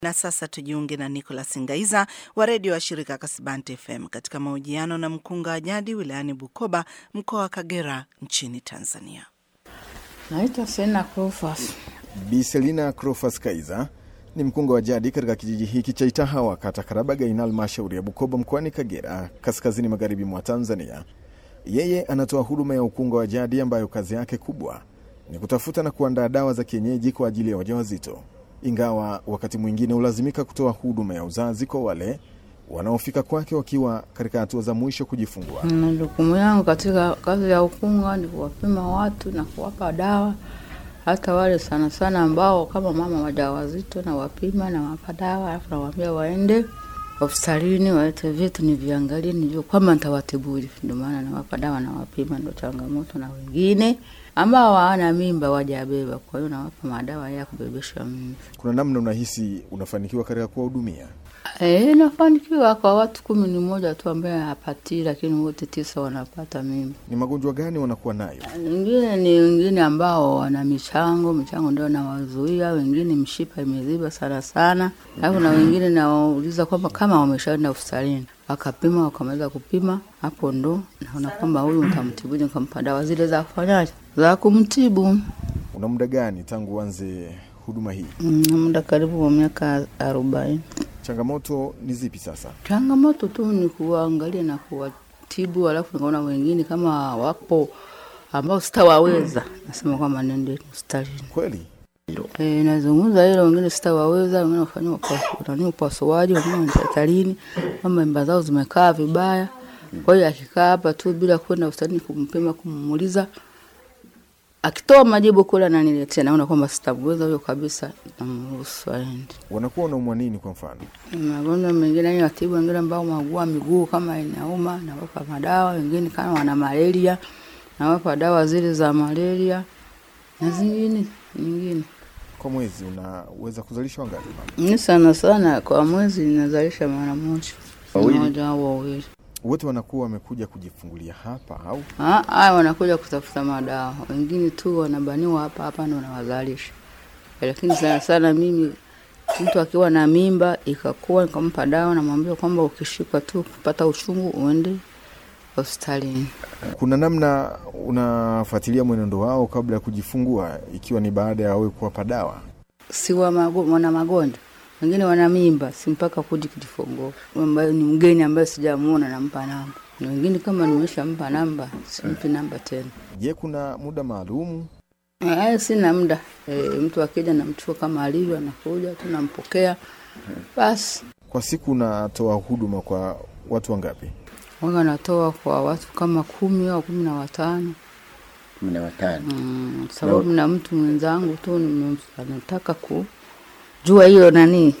Na sasa tujiunge na Nicholas Ngaiza wa redio wa shirika Kasibante FM katika mahojiano na mkunga wa jadi wilayani Bukoba, mkoa wa Kagera, nchini Tanzania. Naitwa Selina Cofas. Bi Selina Crofas Kaiza ni mkunga wa jadi katika kijiji hiki cha Itahawa, kata Karabaga, ina halmashauri ya Bukoba mkoani Kagera, kaskazini magharibi mwa Tanzania. Yeye anatoa huduma ya ukunga wa jadi ambayo kazi yake kubwa ni kutafuta na kuandaa dawa za kienyeji kwa ajili ya wajawazito, ingawa wakati mwingine hulazimika kutoa huduma ya uzazi kwa wale wanaofika kwake wakiwa katika hatua za mwisho kujifungua. Na jukumu yangu katika kazi ya ukunga ni kuwapima watu na kuwapa dawa, hata wale sana sana ambao kama mama wajawazito, na wapima na wapa dawa, alafu nawaambia waende hospitalini walete vitu niviangalie, nijue kwamba nitawatibuli. Ndio maana nawapa dawa na wapima, ndo changamoto. Na wengine ambao hawana mimba wajabeba, kwa hiyo nawapa madawa ya kubebesha mimba. Kuna namna unahisi unafanikiwa katika kuwahudumia? E, nafanikiwa kwa watu kumi ni mmoja tu ambaye hapatii, lakini wote tisa wanapata mimba. Ni magonjwa gani wanakuwa nayo? Wengine ni wengine ambao wana michango, michango ndio nawazuia. Wengine mshipa imeziba sana sana, alafu na wengine nawauliza kwamba kama wameshaenda hospitalini wakapima, wakamaliza kupima, hapo ndo naona kwamba huyu nitamtibuje, nikampa dawa zile za kufanyaje, za kumtibu. Una muda gani tangu uanze huduma hii? Mm, muda karibu wa miaka arobaini. Changamoto ni zipi sasa? Changamoto tu ni kuwaangalia na kuwatibu, alafu nikaona wengine kama wapo ambao sitawaweza, nasema kwamba nende hospitalini. Kweli E, nazungumza hilo, wengine sitawaweza, wengine wafanyia nani upasuaji, wengine hospitalini, kwamba mimba zao zimekaa vibaya. Kwa hiyo akikaa hapa tu bila kwenda hospitalini kumpima, kumuuliza, akitoa majibu kule ananiletea, naona kwamba sitamweza huyo kabisa, namruhusu aende. wanakuwa wanaumwa nini? Kwa mfano, magonjwa mengine ni watibu, wengine ambao maugua miguu kama inauma, nawapa madawa. Wengine kama wana malaria, nawapa dawa zile za malaria na zingine nyingine. kwa mwezi unaweza kuzalisha wangapi? mama? Ni sana sana kwa mwezi ninazalisha mara moja moja au wawili. Wote wanakuwa wamekuja kujifungulia hapa au Ah, haya wanakuja kutafuta madawa, wengine tu wanabaniwa hapa hapa ndo wanawazalisha, lakini sana sana mimi mtu akiwa na mimba ikakuwa, nikampa dawa, namwambia kwamba ukishikwa tu kupata uchungu uende hospitalini. kuna namna unafuatilia mwenendo wao kabla ya kujifungua, ikiwa ni baada ya wewe kuwapa dawa? si wa mago, wana magonjwa wengine wana mimba, si mpaka kuji kujifungua, ambayo ni mgeni ambaye sijamuona, nampa namba, na wengine kama nimeshampa namba simpi namba tena. Je, kuna muda maalumu? Eh, sina muda e, mtu akija namchukua kama alivyo, anakuja tu nampokea basi. Kwa siku unatoa huduma kwa watu wangapi? Wanga natoa kwa watu kama kumi au kumi na watano kumi na watano. mm, sababu na mtu mwenzangu tu nime- anataka kujua hiyo nani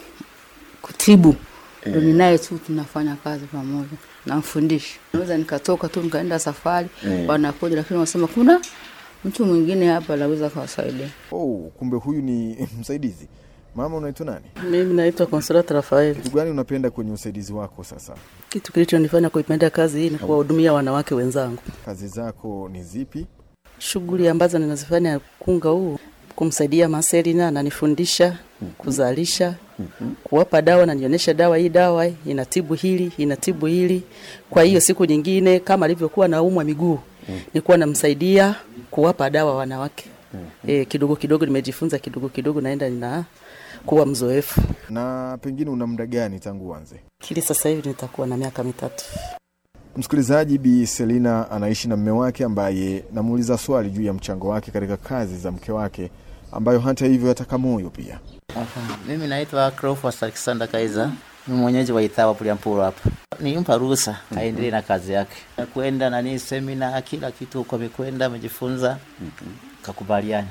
kutibu ndo ninaye tu tunafanya kazi pamoja, namfundisha. Naweza nikatoka tu nikaenda safari Eh. wanakuja, lakini wanasema kuna mtu mwingine hapa anaweza kawasaidia. Oh, kumbe huyu ni msaidizi. Mama, unaitwa nani? Mimi naitwa Consolata Rafael. Kitu gani unapenda kwenye usaidizi wako sasa? Kitu kilichonifanya kuipenda kazi hii ni kuwahudumia wanawake wenzangu. Kazi zako ni zipi? Shughuli ambazo ninazifanya kunga huu, kumsaidia Marcelina, ananifundisha kuzalisha, kuwapa dawa, nanionyesha dawa, hii dawa inatibu hili, inatibu hili. Kwa hiyo siku nyingine kama alivyokuwa naumwa miguu, nilikuwa namsaidia kuwapa dawa wanawake. E, kidogo kidogo nimejifunza kidogo kidogo, naenda nina kuwa mzoefu. Na pengine una muda gani tangu uanze? Kili sasa hivi nitakuwa na miaka mitatu. Msikilizaji, Bi Selina anaishi na mme wake ambaye namuuliza swali juu ya mchango wake katika kazi za mke wake, ambayo hata hivyo yataka moyo pia. Aha. Mimi naitwa Cleophas Alexander Kaiza, ni mwenyeji wa Itawa Puliampuro hapa. Nimpa ruhusa aendelee na kazi yake, kwenda nani semina, kila kitu huko amekwenda, amejifunza, kakubaliana.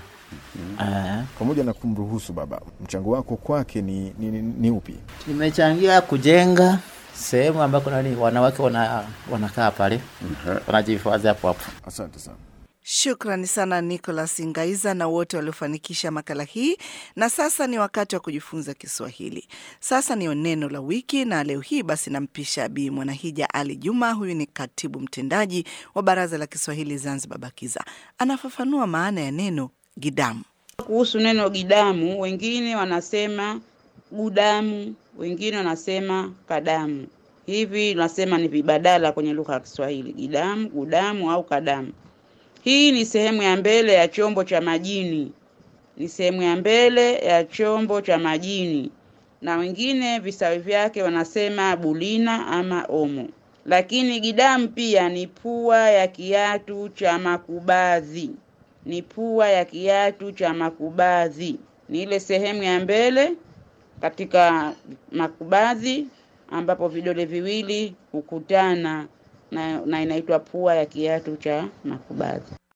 Ah. Pamoja na kumruhusu baba, mchango wako kwake ni, ni, ni, ni upi? Nimechangia kujenga sehemu ambako nani wanawake wana, wanakaa pale wanajihifadhi hapo hapo. Asante sana. Shukrani sana Nicholas Ngaiza na wote waliofanikisha makala hii. Na sasa ni wakati wa kujifunza Kiswahili. Sasa ni neno la wiki, na leo hii basi nampisha Bi Mwanahija Ali Juma. Huyu ni katibu mtendaji wa Baraza la Kiswahili Zanzibar, BAKIZA. Anafafanua maana ya neno gidamu. Kuhusu neno gidamu, wengine wanasema gudamu, wengine wanasema kadamu. Hivi tunasema ni vibadala kwenye lugha ya Kiswahili, gidamu, gudamu au kadamu. Hii ni sehemu ya mbele ya chombo cha majini, ni sehemu ya mbele ya chombo cha majini, na wengine visawi vyake wanasema bulina ama omo. Lakini gidamu pia ni pua ya kiatu cha makubadhi, ni pua ya kiatu cha makubadhi, ni ile sehemu ya mbele katika makubadhi ambapo vidole viwili hukutana na, na inaitwa pua ya kiatu cha makubadhi.